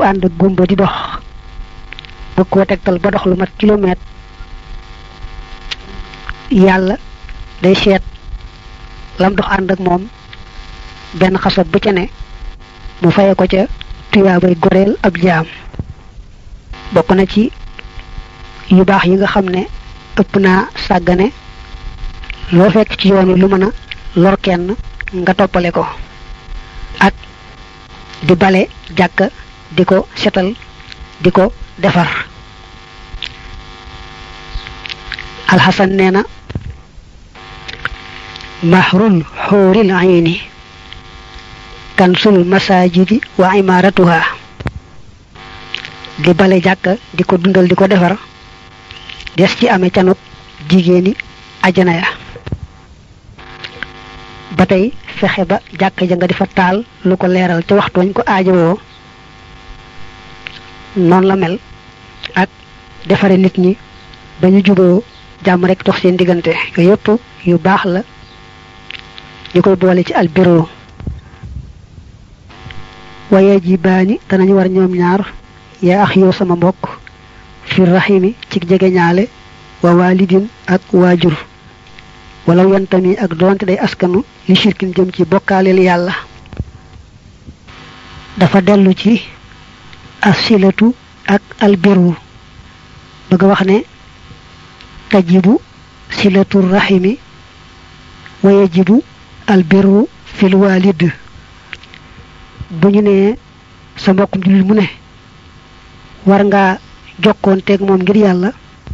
ànd ak gumba di dox bëgg koo tegtal ba dox lu mat kilomètre yàlla day seet lam dox ànd ak moom benn xasab bu ca ne mu faye ko ca tuyaabay goreel ab jaam bokk na ci yu baax yi nga xam ne ëpp naa sàggane loo fekk ci yoon wi lu mën a lor kenn nga toppale ko ak di bale jàkka di ko setal di ko defar alxasan nee na mahrul xuuril ayni kansul masajidi wa imaratuha di bale jàkka di ko dundal di ko defar des ci amee canut jigéeni ajana ya ba tey fexe ba jàkka ja nga di fa taal lu ko leeral ca waxtu wañ ko aajowoo noonu la mel ak defare nit ñi ba ñu juboo jàmm rek dox seen diggante yooyu yëpp yu baax la ñu koy boole ci albiro waye ji baani danañu war ñoom ñaar yaa ax yow sama mbokk fi rahimi ci jege ñaale wa walidin ak waajur wala yantami ak doonte day askanu li shirkin jëm ci bokkaaleel yàlla dafa dellu ci asilatu ak albiru bëgg wax ne tajibu silatu rahimi wa yajibu albiru fil walid bu ñu nee sa mbokkum jullit mu ne war ngaa jokkoonteeg moom ngir yàlla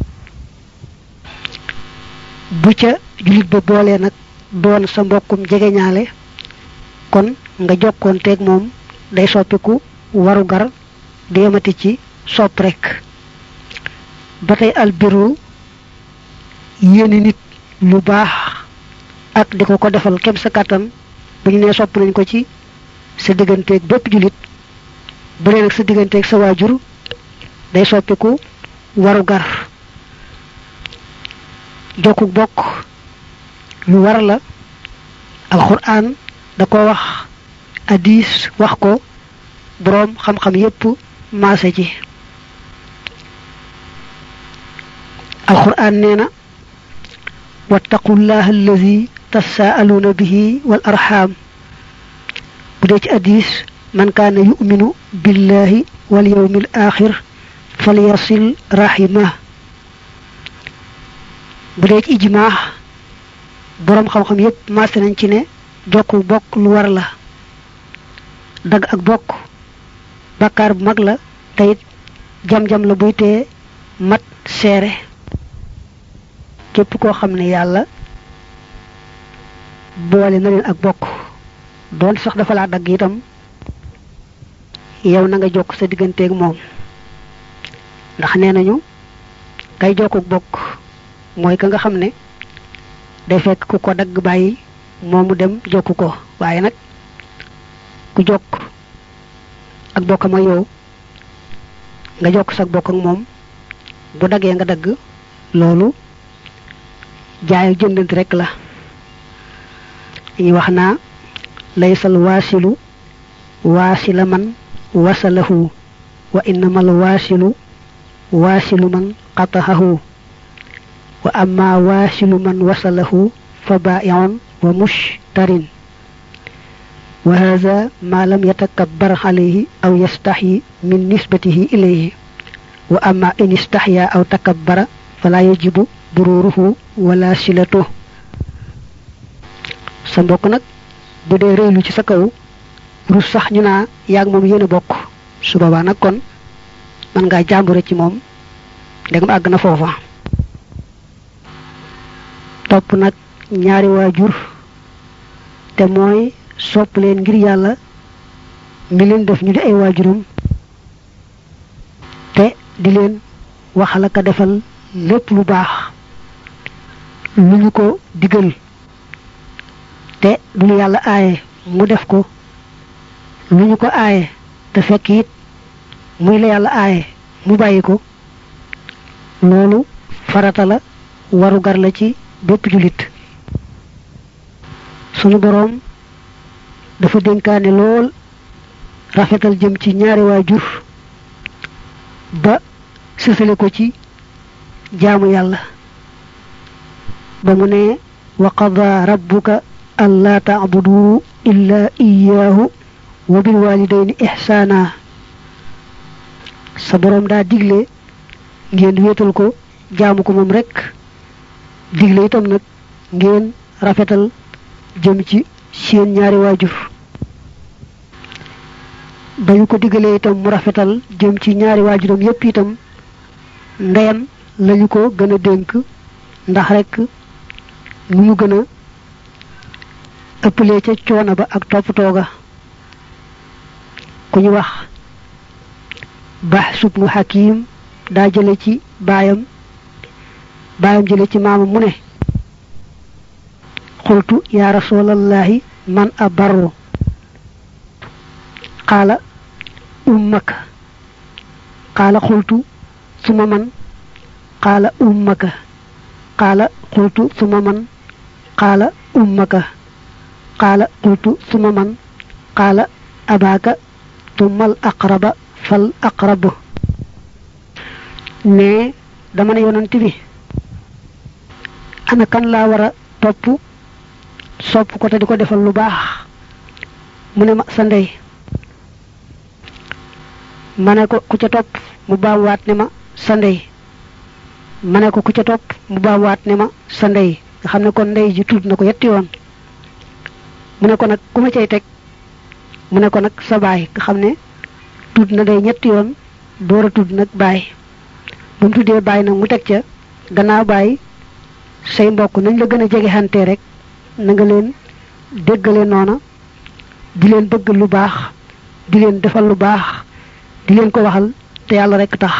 bu ca jullit ba boolee nag doon sa mbokkum jegeñaale kon nga jokkoonteeg moom day soppiku waru gar di yemati ci sopp rek ba tey albiru yéene nit lu baax ak di ko ko defal kem sa kàttan bu ñu nee sopp nañ ko ci sa digganteeg bépp jullit bu dee nag sa digganteeg sa waajur day soppiku waru gar jokku bokk lu war la alquran da ko wax hadis wax ko boroom xam-xam yépp maase ci alquran nee na wattaqullaha allazi tasaaluna bihi wal arham bu dee ci hadis man kaana yuminu billahi wal yawmil axir falyasil rahimah bu dee ci ijmaax boroom xam-xam yépp maase nañ ci ne jokku bokk lu war la dagg ak bokk bàkkaar bu mag la teyit jam-jam la buy tee mat seere képp koo xam ne yàlla boole na leen ak bokk doon sax dafa laa dagg itam yow na nga jokk sa digganteeg moom ndax nee nañu kay jokku bokk mooy ka nga xam ne day fekk ku ko dagg bàyyi moomu dem jokk ko waaye nag ku jokk ak bokk ma yow nga jokk sa bokk ak moom bu daggee nga dagg loolu jaay ak jëndant rek la dañuy wax naa laysal waasilu waasila man wasalahu wa innamal waasilu waasilu man qatahahu wa amma waasilu man wasalahu fa baa'i'un wa mushtarin wa hadha ma lam yatakabbar alayhi aw yastahi min nisbatihi ilayhi wa amma in istahya aw takabbara fala yajibu bururuhu wala silatuhu sa mbokk nag bu dee réylu ci sa kaw rus sax ñu naa yaag moom yéen a bokk su boobaa nag kon man ngaa jàmbure ci moom ndegam àgg na foofa topp nag ñaari waajur te mooy sopp leen ngir yàlla mi leen def ñu di ay waajuram te di leen waxal ak a defal lépp lu baax lu ñu ko digal te du lu yàlla aaye mu def ko lu ñu ko aaye te fekk it muy la yàlla aaye mu bàyyi ko loolu farata la waru gar la ci bépp jullit sunu boroom dafa dénkaane lool rafetal jëm ci ñaari waajur ba sësale ko ci jaamu yàlla ba mu ne wa qada rabbuka allaa taabudu illa iyaahu wa bil walidayni ihsaana sa boroom daa digle ngeen wéetal ko jaamu ko moom rekk digle itam nag ngeen rafetal jëm ci seen ñaari waajur ba ñu ko digalee itam mu rafetal jëm ci ñaari waajuram yépp itam ndeyam lañu ko gën a dénk ndax rekk nu mu gën a ëppalee ca coono ba ak toppatoo ga ku ñu wax Bahs ibnu Hakim daa jële ci baayam baayam jële ci maamam mu ne qultu ya rasulallahi man abarru qaala ummaka qaala qultu suma man qaala ummaka qaala qultu suma man qaala ummaka qaala qultu suma man qaala abaaka tummal aqraba fal aqrab ne dama ne yonent bi ana kan laa war a topp sopp ko te di ko defal lu baax mu ne ma sa ndey ma ne ko ku ca topp mu baamuwaat ne ma sa ndey ma ne ko ku ca topp mu baamuwaat ne ma sa ndey nga xam ne kon ndey ji tudd na ko yetti yoon mu ne ko nag ku ma cay teg mu ne ko nag sa baay nga xam ne tudd na day ñetti yoon door a tudd nag baay bu mu tuddee baay nag mu teg ca gannaaw baay say mbokk nañ la gën a jege xante rek na nga leen déggale noona di leen bëgg lu baax di leen defal lu baax di leen ko waxal te yàlla rek tax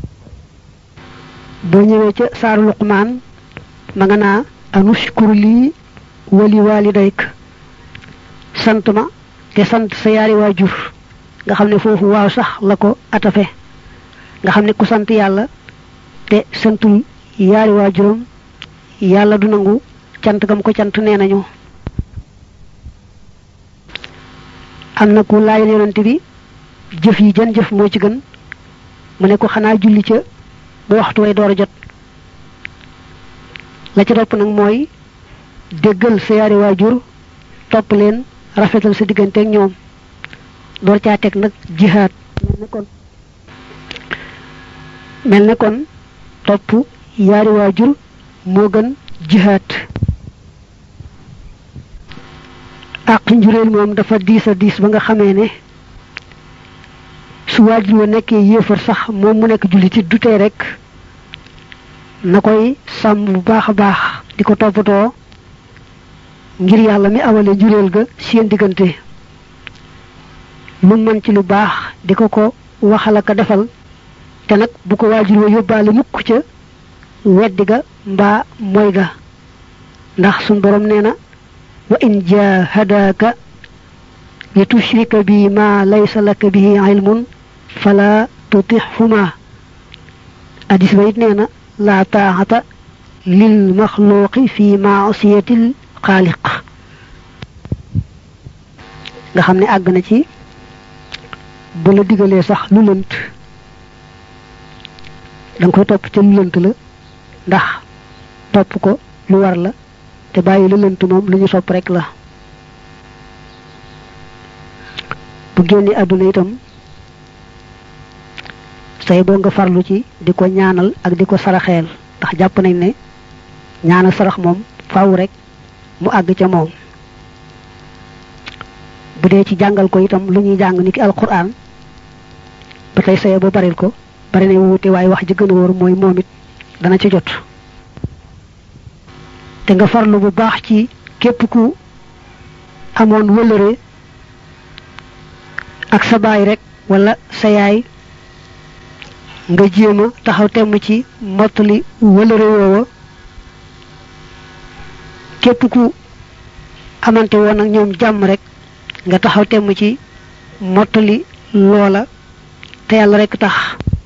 boo ñëwee ca saaru luqmaan ma nga naa anushkur lii wali walidayk sant ma te sant sa yaari waajur nga xam ne foofu waaw sax la ko atafe nga xam ne ku sant yàlla te santul yaari waajuram yàlla du nangu cant gam ko cant nee nañu am na ku laayal yonante bi jëf yi jan jëf moo ci gën mu ne ko xanaa julli ca ba waxtu way door a jot la ca topp nag mooy déggal sa yaari waajur topp leen rafetal sa diggante ak ñoom door caa teg nag jihaad mel ne kon mel ne kon topp yaari waajur moo gën jihaad àq njuréel moom dafa diis a diis ba nga xamee ne su waajur wa nekkee yéefar sax moom mu nekk jullitit du tee rek na koy sàmm bu baax a baax di ko toppatoo ngir yàlla mi awale njuréel ga seen diggante lu mën ci lu baax di ko ko waxal ak a defal te nag bu ko waajur wa yóbbaale mukk ca weddi ga mbaa moy ga ndax sun borom nee na wa in jahadaka li tushrika bi ma laysa laka bihi ilmun fala tutixhuma hadis ba it nee na la taaxata lil maxluqi fi maasiyatil xaaliq nga xam ne àgg na ci bu la digalee sax lu lënt da nga koy topp ca lu lënt la ndax topp ko lu war la te bàyyi lu lënt moom lu ñu sopp rek la bu génne àdduna itam say boo nga farlu ci di ko ñaanal ak di ko saraxeel ndax jàpp nañ ne ñaanal sarax moom faaw rek mu àgg ca moom bu dee ci jàngal ko itam lu ñuy jàng ni ki alquran ba tey saye ba baril ko bari na wuute waaye wax ji gën a wóor mooy moom it dana ci jot te nga farlu bu baax ci képp ku amoon wëlëre ak sa baay rek wala sa yaay nga jéem a taxaw temm ci mottali wëlëre woowa képp ku amante woon ak ñoom jàmm rek nga taxaw temm ci mottali loola te yàlla rek tax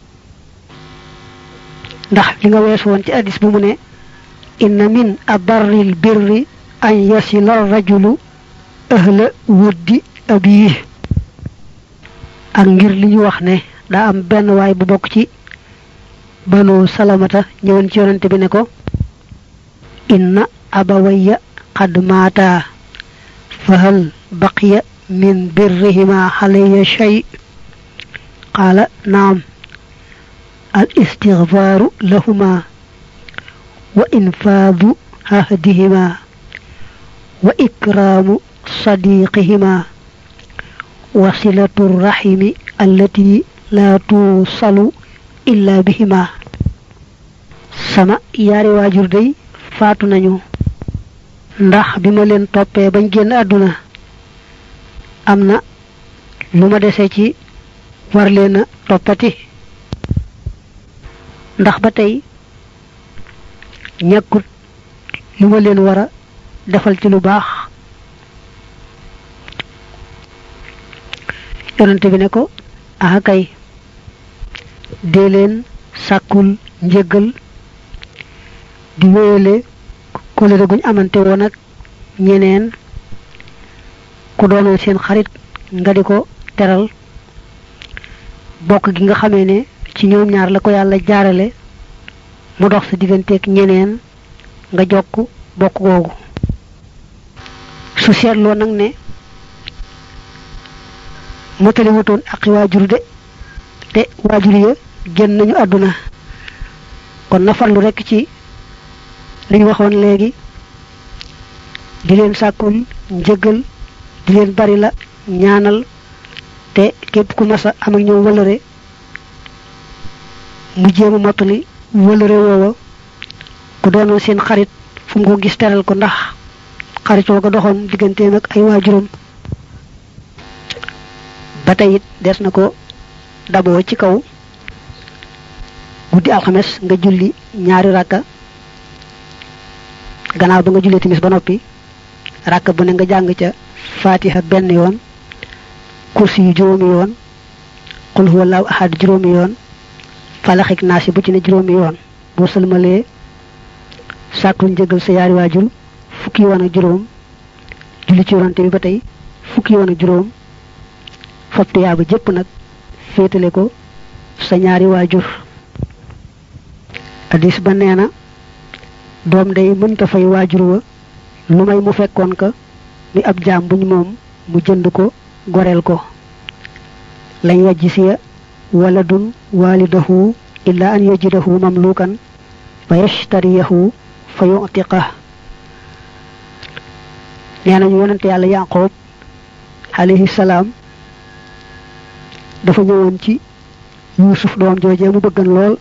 ndax li nga wees woon ci addis bu mu ne inna min abarril birri an yasila rajulu ahla wuddi abiyi ak ngir li ñu wax ne daa am benn waay bu bokk ci banu salamata ñëwoon ci yonante bi ne ko inna abawayya qad maata fa hal baqiya min birrihima xalaya shay qaala naam al istigfaaru lahuma wa infaadu ahdihima wa ikraamu sadiqihima wa silatu rahimi allati laa tuusalu illa bihima sama yaari waajur day faatu nañu ndax bi ma leen toppee bañ génn àdduna am na lu ma dese ci war leen a toppati ndax ba tey ñàkkut lu ma leen war a defal ci lu baax yonante bi ne ko aha kay dee leen sàkkul njëggal di wéyale kóllëre guñ amante woon ak ñeneen ku doonoon seen xarit nga di ko teral bokk gi nga xamee ne ci ñoom ñaar la ko yàlla jaarale mu dox sa digganteeg ñeneen nga jokk bokk googu su seetloo nag ne motali wutoon aqi waajur de te waajur ya génn nañu àdduna kon na farlu rekk ci li ñu waxoon léegi di leen sàkkul njëggal di leen bari la ñaanal te képp ku masa am ak ñoom wëlëre mu jéem a mottali wëlëre woowa ku doonoon seen xarit fu mu ko gis teral ko ndax xaritoo ko doxoon digganteem ak ay waajuram ba tey it des na ko daboo ci kaw guddi alxames nga julli ñaari rakka gannaaw ba nga jullee timis ba noppi rakka bu ne nga jàng ca fatiha benn yoon kursi yu juróomi yoon qul huwallahu ahad juróomi yoon falaxik naasi bu ci ne juróomi yoon boo sëlmalee sàkkul njëgal sa yaari waajur fukki yoon ak juróom julli ci yonante bi ba tey fukki yoon ak juróom fab tuyaaba jëpp nag féetale ko sa ñaari waajur addis ba nee na doom day mënta fay waajur wa lu may mu fekkoon ka ni ab jaam buñ moom mu jënd ko goreel ko lañ wajji siya waladun walidahu illa an yajidahu mamlukan fa yashtariyahu fa yu'tiqah nee nañu yonente yàlla yaqoob alayhi salaam dafa ñëwoon ci yuusuf doom joojee mu bëggan lool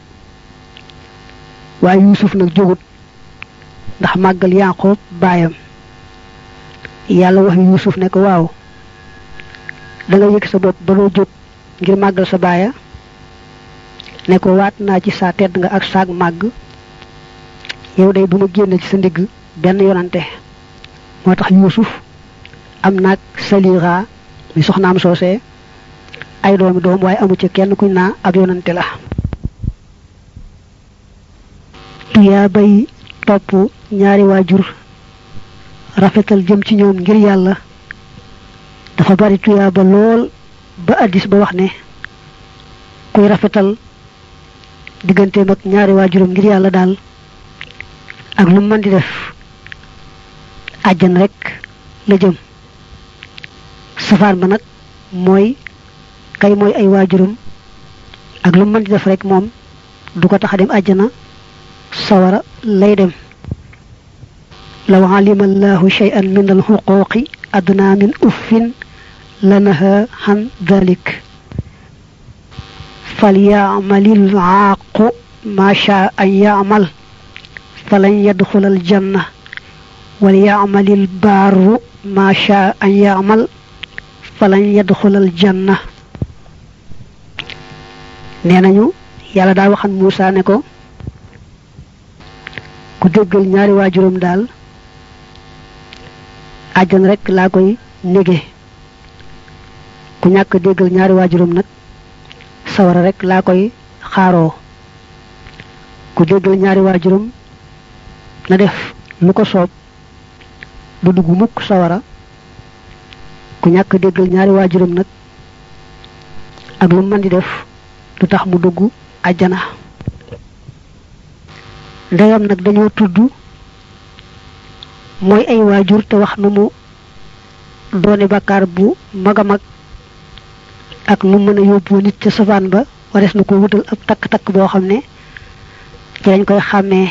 waaye yuusuf nag jógut ndax màggal yaqoob baayam yàlla wax yuusuf ne ko waaw da nga yëg sa bopp ba doo jóg ngir màggal sa baaya ne ko waat naa ci saa tedd nga ak saag màgg yow day duma génn ci sa ndigg benn yonante moo tax yuusuf am naag salira mi soxnaam soosee ay doomi doom waaye amu ci kenn kuñ naa ab yonante la tuyaa bay topp ñaari waajur rafetal jëm ci ñoom ngir yàlla dafa bari tuyaa ba lool ba addis ba wax ne kuy rafetal digganteem ak ñaari waajuram ngir yàlla daal ak lu mën di def àjjan rek la jëm safaan ba nag mooy kay mooy ay waajuram ak lu mën di def rek moom du ko tax a dem àjjana sawara lay dem law alima allahu shay'an min alxuquqi adna min uffin lanaha han dhalik falyamalil aaqu ma shaa an yamal falan yadxula aljanna walyamalil baaru ma shaa an yamal falan yadxula aljanna nee nañu yàlla daal waxan Muusa ne ko ku déggal ñaari waajuram daal àjjan rek laa koy nége ku ñàkk déggal ñaari waajuram nag sawara rek laa koy xaaroo ku déggal ñaari waajuram na def lu ko soob du dugg mukk sawara ku ñàkk déggal ñaari waajuram nag ak lu mën di def du tax mu dugg àjjana ndegam nag dañoo tudd mooy ay waajur te wax nu mu doone bàkkaar bu mag a mag ak nu mën a yóbbu nit ca safaan ba wares na ko wutal ab takk-takk boo xam ne ci lañ koy xàmmee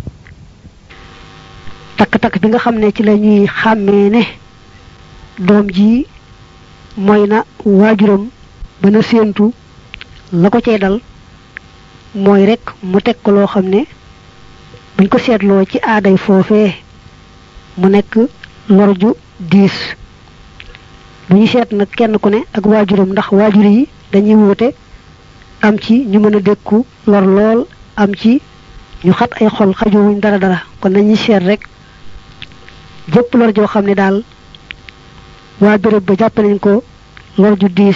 takk-takk bi nga xam ne ci la ñuy xàmmee ne doom ji mooy na waajuram ba na séentu la ko cee dal mooy rek mu teg ko loo xam ne buñ ko seetloo ci aaday foofee mu nekk lor ju diis bu ñu seet nag kenn ku ne ak waajuram ndax waajur yi dañuy wuute am ci ñu mën a dékku lor lool am ci ñu xat ay xol xajuwuñ dara dara kon nañuy seet rek jëpp lor joo xam ne daal waa béréb ba jàpp nañ ko lor ju diis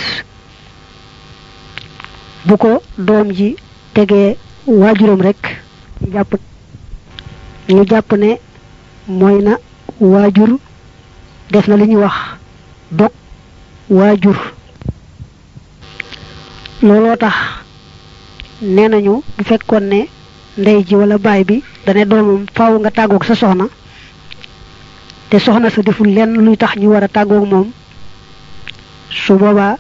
bu ko doom ji tegee waajuram rek ñu jàpp ñu jàpp ne mooy na waajur def na li ñuy wax dog waajur looloo tax nee nañu bu fekkoon ne ndey ji wala baay bi dane doomam faaw nga tàggoog sa soxna te soxna sa deful lenn luy tax ñu war a tàggoog moom su boobaa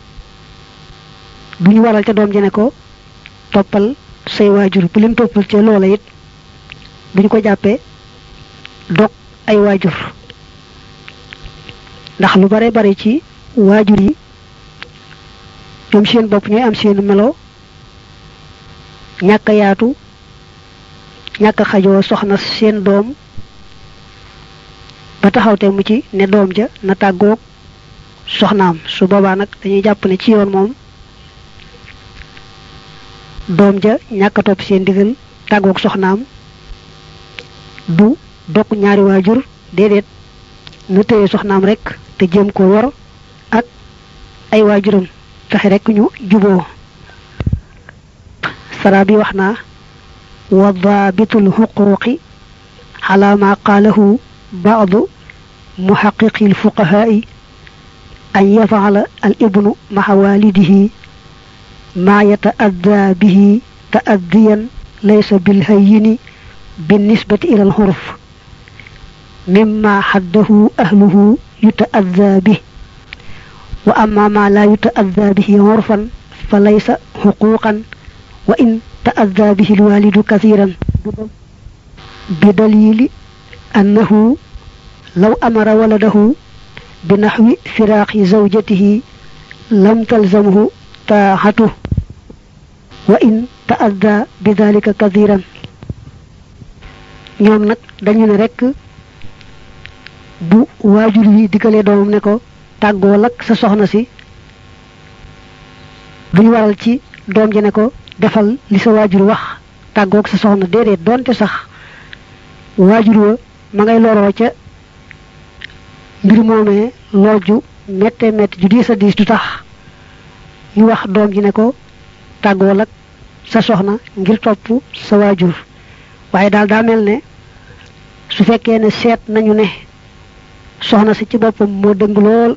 du ñu waral ca doom ji ne ko toppal say waajur bu leen toppal ca loola it duñ ko jàppee dog ay waajur ndax lu bare bare ci waajur yi ñoom seen bopp ñooy am seen melo ñàkk yaatu ñàkk xajoo soxna seen doom ba taxawte mu ci ne doom ja na tàggoog soxnaam su boobaa nag dañuy jàpp ne ci yoon moom doom ja ñàkk a topp seen digal tàggoog soxnaam du dog ñaari waajur déedéet na téye soxnaam rek te jéem ko wor ak ay waajuram fexe rek ñu juboo sara bi wax naa wa daabitul xuquuqi ala ma qaalahu baadu muhaqiqi alfuqahaai an yafala al ibnu maxa walidihi ma yataadda bihi taaddiyan laysa bilhayyini بالنسبة إلى الحرف مما حده أهله يتأذى به وأما ما لا يتأذى به عرفا فليس حقوقا وإن تأذى به الوالد كثيرا بدليل أنه لو أمر ولده بنحو فراق زوجته لم تلزمه طاعته وإن تأذى بذلك كثيرا ñoom nag dañu ne rek bu waajur yi diggalee doomam ne ko tàggoo lak sa soxna si buñ waral ci doom ji ne ko defal li sa waajur wax tàggoog sa soxna déedéet doonte sax waajur wa ma ngay loroo ca mbir moomee lor ju mette mette ju diis a diis du tax ñu wax doom ji ne ko tàggoo lak sa soxna ngir topp sa waajur waaye daal daa mel ne su fekkee ne seet nañu ne soxna si ci boppam moo dëng lool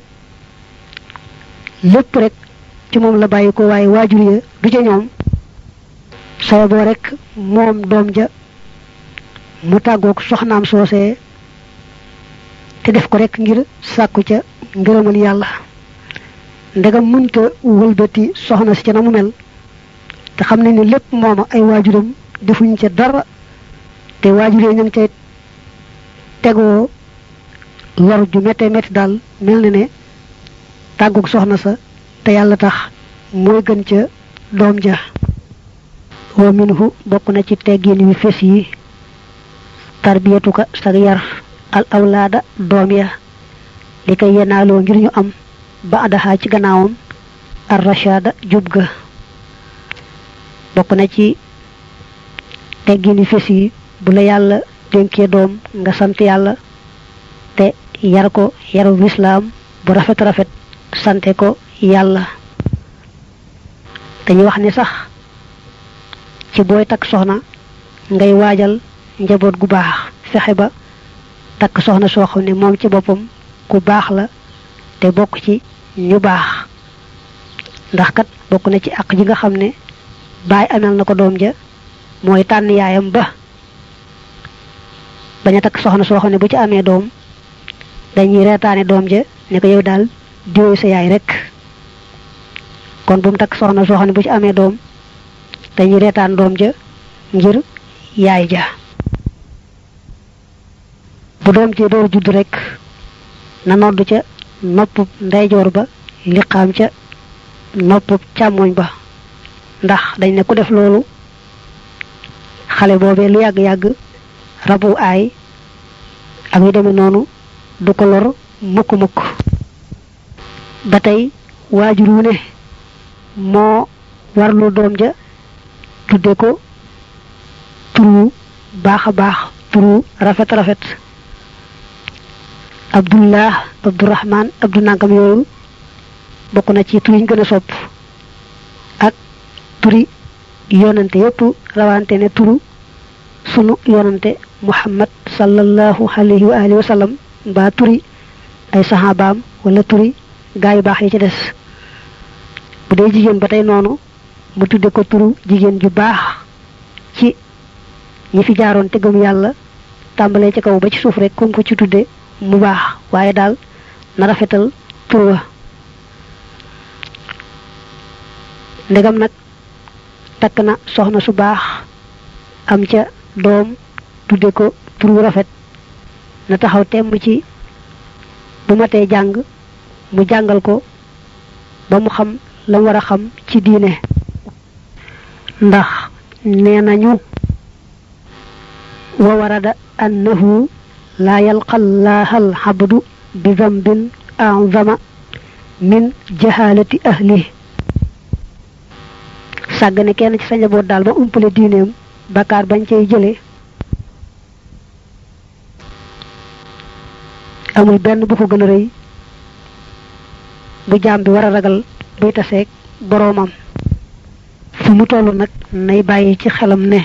lépp rek ci moom la bàyyi ko waaye waajur ya du ca ñoom soo boo rek moom doom ja mu tàggoog soxnaam soosee te def ko rek ngir sàkku ca ngërëmal yàlla ndegam mënta wëlbati soxna si ca na mu mel te xam ne ni lépp mooma ay waajuram defuñ ca dara te waajur yi ñu ngi cay tegoo lor ju méttee métti daal mel na ne tàggug soxna sa te yàlla tax mooy gën ca doom ja wa minhu bokk na ci teggin yu fes yi tarbiyatuka sag yar al awlaada doom ya li koy yenaaloo ngir ñu am ba adaxaa ci gannaawam ar rashada jub ga bokk na ci teggin yu fes yi bu la yàlla dénkee doom nga sant yàlla te yar ko yaru lislaam bu rafet rafet sante ko yàlla dañuy wax ni sax ci booy takk soxna ngay waajal njaboot gu baax fexe ba takk soxna soo xam ne moom ci boppam ku baax la te bokk ci ñu baax ndax kat bokk na ci àq ji nga xam ne baay amel na ko doom ja mooy tànn yaayam ba bañ a takk soxna soo xam ne bu ci amee doom dañuy reetaane doom ja ne ko yow daal diwee sa yaay rek kon bu mu takk soxna soo xam ne bu ci amee doom dañuy reetaan doom ja ngir yaay ja bu doom ci door judd rek na nodd ca noppub ndeyjoor ba liqaam ca noppub càmmoñ ba ndax dañ ne ku def loolu xale boobee lu yàgg-yàgg rabu aay ak yu demee noonu du ko lor mukk-mukk ba tey waajur wu ne moo warlu doom ja tudde ko turu baax a baax turu rafet rafet abdullah abdurahman abdu nangam yooyu bokk na ci tur yiñ gën a sopp ak turi yonante yépp rawante ne turu sunu yonante muhammad sallallahu alayhi wa alihi wa sallam mbaa turi ay saxaabaam wala turi gaa yu baax yi ci des bu dee jigéen ba tey noonu mu tudde ko turu jigéen ju baax ci ñi fi jaaroon te gëm yàlla tàmbalee ci kaw ba ci suuf rek comme ko ci tudde mu baax waaye daal na rafetal tur wa ndegam nag takk na soxna su baax am ca doom tudde ko tur wu rafet na taxaw temm ci bu matee jàng mu jàngal ko ba mu xam la mu war a xam ci diine ndax nee nañu wa warada annahu laa yalqallaaha alxabdu bi dambin azama min jahalati ahli sàggane kenn ci sa njaboot daal ba umpale diineem bakkaar bañ cay jële amul benn bu ko gën a rëy bu jaam bi war a ragal buy taseeg boroomam fu mu toll nag nay bàyyi ci xelam ne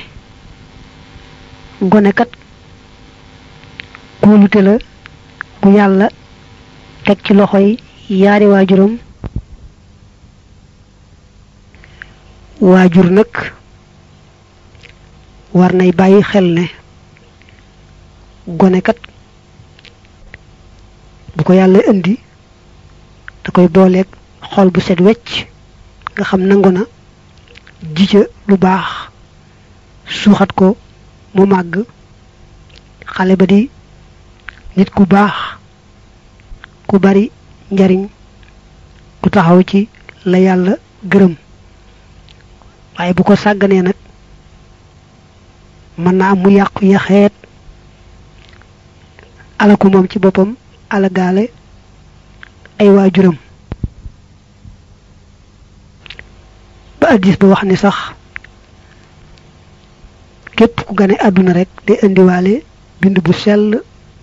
gone kat kóolute la gu yàlla teg ci loxoy yaari waajuram waajur nag war nay bàyyi xel ne gone kat bu ko yàlla indi da koy booleeg xol bu set wecc nga xam nangu na ji ca lu baax suuxat ko mu màgg xale ba di nit ku baax ku bari njariñ ku taxaw ci la yàlla gërëm waaye bu ko sàgganee nag mën na am mu yàqu yaxeet alaku moom ci boppam alagaale ay waajuram ba addis ba wax ni sax képp ku gane àdduna rek day indiwaale bind bu sell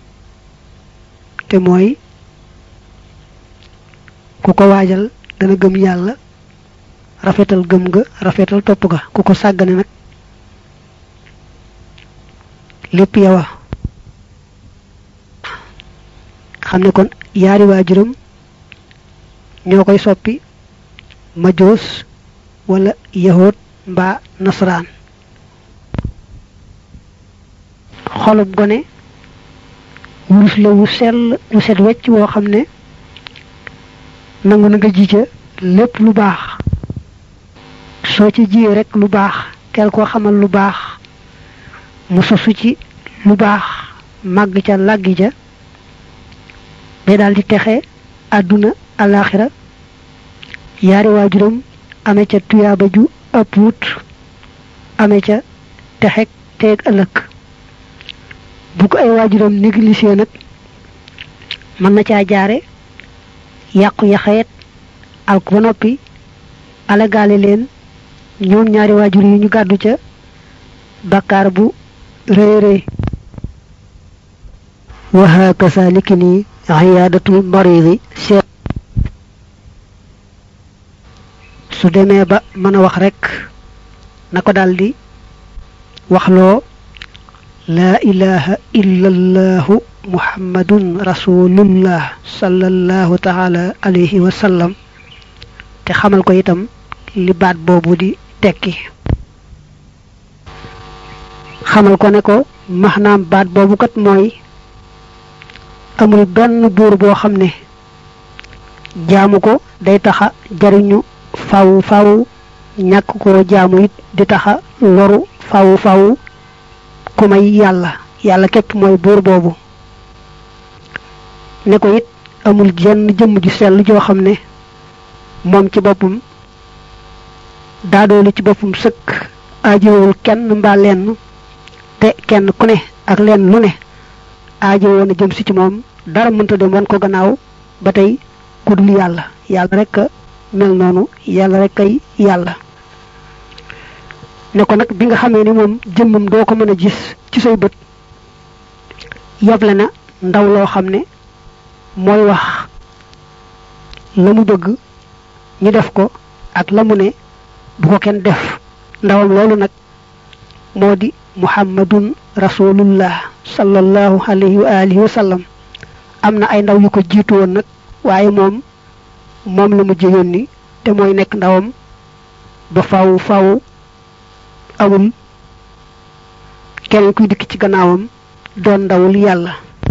te mooy ku ko waajal dana gëm yàlla rafetal gëm ga rafetal topp ga ku ko sàggane nag lépp yawa xam ne kon yaari waajuram ñoo koy soppi majoos wala yahood mbaa nasaraan xolub gone wurus la wu sell wu set wecc woo xam ne nangu na nga ji ca lépp lu baax soo ci jiyee rek lu baax teel koo xamal lu baax mu sosu ci lu baax màgg ca làggi ja day daal di texe àdduna alaaxira yaari waajuram ame ca tuyaaba ju ëpp wut ame ca texeg teeg ëllëg bu ko ay waajuram négligé nag mën na caa jaare yàqu yaxeet alku ba noppi alagaale leen ñoom ñaari waajur yi ñu gàddu ca bakkaar bu rëy rëy wa hakasa liki nii iyaadatul maridi seet su demee ba mën a wax rekk na ko daldi waxloo laa ilaha illa allahu muhammadun rasulullah sallallahu taala alayhi wa sallam te xamal ko itam li baat boobu di tekki xamal ko ne ko maxnaam baat boobu kat mooy amul benn buur boo xam ne jaamu ko day taxa jariñu faw faw ñàkk koo jaamu it di taxa loru faw faw ku may yàlla yàlla képp mooy buur boobu ne ko it amul jenn jëmm ju sell joo xam ne moom ci boppam daadoolu ci boppam sëkk aajowul kenn mbaa lenn te kenn ku ne ak lenn lu ne aajowoo na jëm si ci moom dara mënta dem wan ko gannaaw ba tey ku dul yàlla yàlla rek a mel noonu yàlla rek kay yàlla ne ko nag bi nga xamee ni moom jëmmam doo ko mën a gis ci say bët yable na ndaw loo xam ne mooy wax la mu bëgg ñu def ko ak la mu ne bu ko kenn def ndawam loolu nag moo di muhammadun rasulullah sallallahu alayhi wa alihi wa sallam am na ay ndaw yu ko jiitu woon nag waaye moom moom la mujj yónni te mooy nekk ndawam ba faw faw amul keneen kuy dikk ci gannaawam doon ndawul yàlla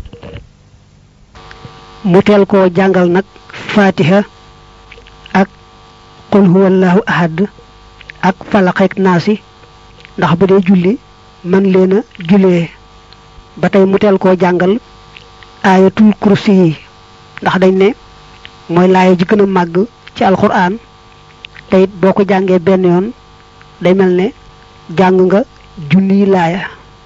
mu teel koo jàngal nag fatiha ak qul huwallahu ahad ak falaqeek naasi ndax bu dee julli man leen a jullee ba tey mu teel koo jàngal aayatul kursi yi ndax dañ ne mooy laaya ji gën a màgg ci alquran te it boo ko jàngee benn yoon day mel ne jàng nga junniy laaya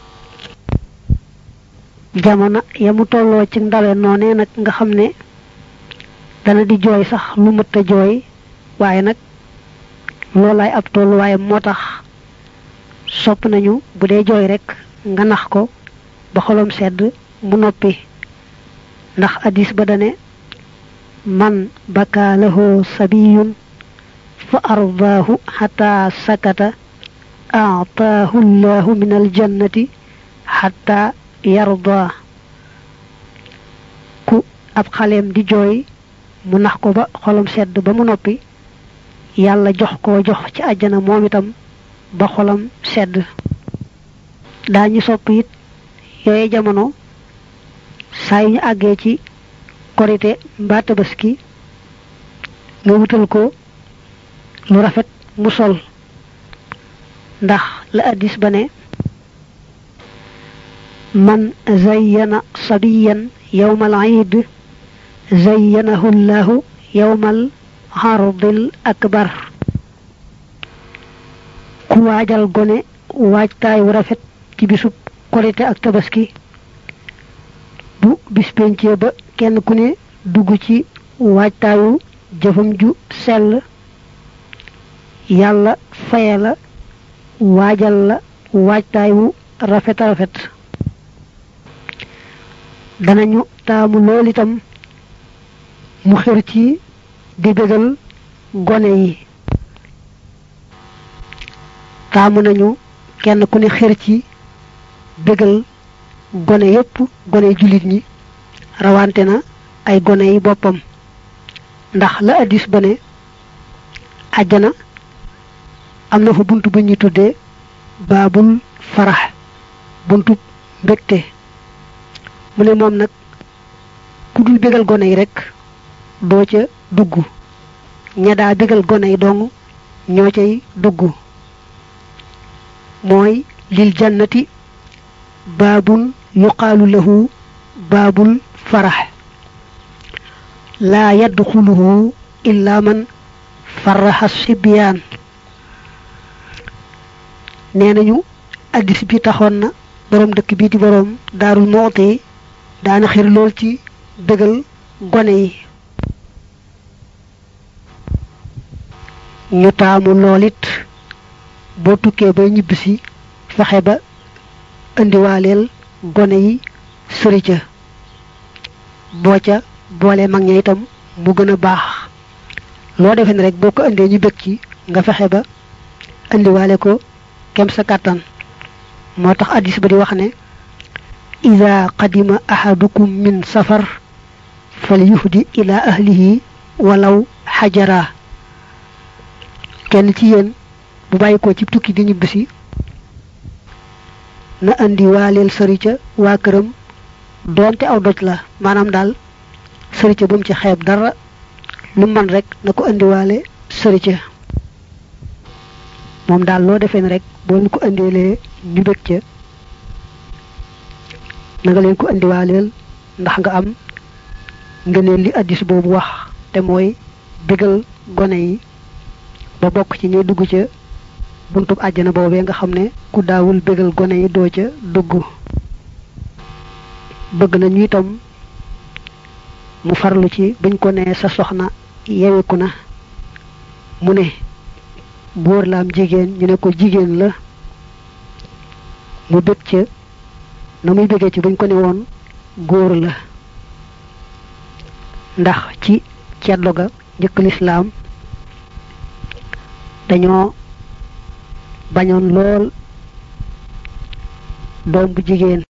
jamono ya mu tolloo ci ndawe noonee nag nga xam ne dana di jooy sax lu mët a jooy waaye nag loolaay ab tolluwaayam moo tax sopp nañu bu dee jooy rek nga nax ko ba xolom sedd mu noppi ndax hadis ba dane man baka lahu sabiyun fa ardaahu xata sakata aataahu llahu min aljannati xata yarda ku ab xaleem di jooy mu nax ko ba xolam sedd ba mu noppi yàlla jox koo jox ci àjjana moom itam ba xolam sedd daañu sopp it yooye jamono saa yu ñu àggee ci korite mbaa tabaski nga wutal ko lu rafet mu sol ndax la addis ba ne man zayyana sabiyan yawmal iid zayyanahu llahu yawmal xardil akbar ku waajal gone waajtaay wu rafet ci bisub korite ak tabaski bu bis pencee ba kenn ku ne dugg ci waajtaayu jëfam ju sell yàlla faye la waajal la waajtaay wu rafet a rafet danañu taamu lool itam mu xër ci di bégal gone yi taamu nañu kenn ku ne xër ci bégal gone yépp gone jullit ñi rawante na ay gone yi boppam ndax la addis ba ne àjjana am na fa bunt bu ñuy tuddee baabul farax buntu mbégte mu ne moom nag ku dul bégal gone yi rek doo ca dugg ña daa bégal gone yi dong ñoo cay dugg mooy lil jannati baabun yuqaalu lahu baabul farax laa yadxuluhu illa man faraxa sibyaan nee nañu addis bi taxoon na boroom dëkk bii di boroom daarul mooti daana xir lool ci bégal gone yi ñu taamu lool it boo tukkee bay ñibbisi fexe ba indiwaaleel gone yi sëri ca boo ca boole mag ña itam mu gën a baax loo defee ne rek boo ko indee ñu bëgg ci nga fexe ba indiwaale ko kem sa kàttan moo tax addis ba di wax ne ida qadima ahadukum min safar fal yuhdi ila ahlihi walaw xajara kenn ci yéen bu bàyyi ko ci tukki di ñibbisi na andi waaleel sëri ca waa këram doonte aw doj la maanaam daal sëri ca bu mu ci xeeb dara lu man rek na ko indiwaale sëri ca moom daal loo defee ne rek boo ñu ko indilee ñu bëgg ca na nga leen ko indiwaaleel ndax nga am nga leen li addis boobu wax te mooy bégal gone yi ba bokk ci ñuy dugg ca buntub àjjana boobee nga xam ne ku daawul bégal gone yi doo ca dugg bëgg na ñu itam mu farlu ci buñ ko nee sa soxna yeweku na mu ne góor la am jigéen ñu ne ko jigéen la mu bëgg ca na muy bëggee ci buñ ko ne woon góor la ndax ci ceddo ga njëkk lislaam dañoo bañoon lool doom bu jigéen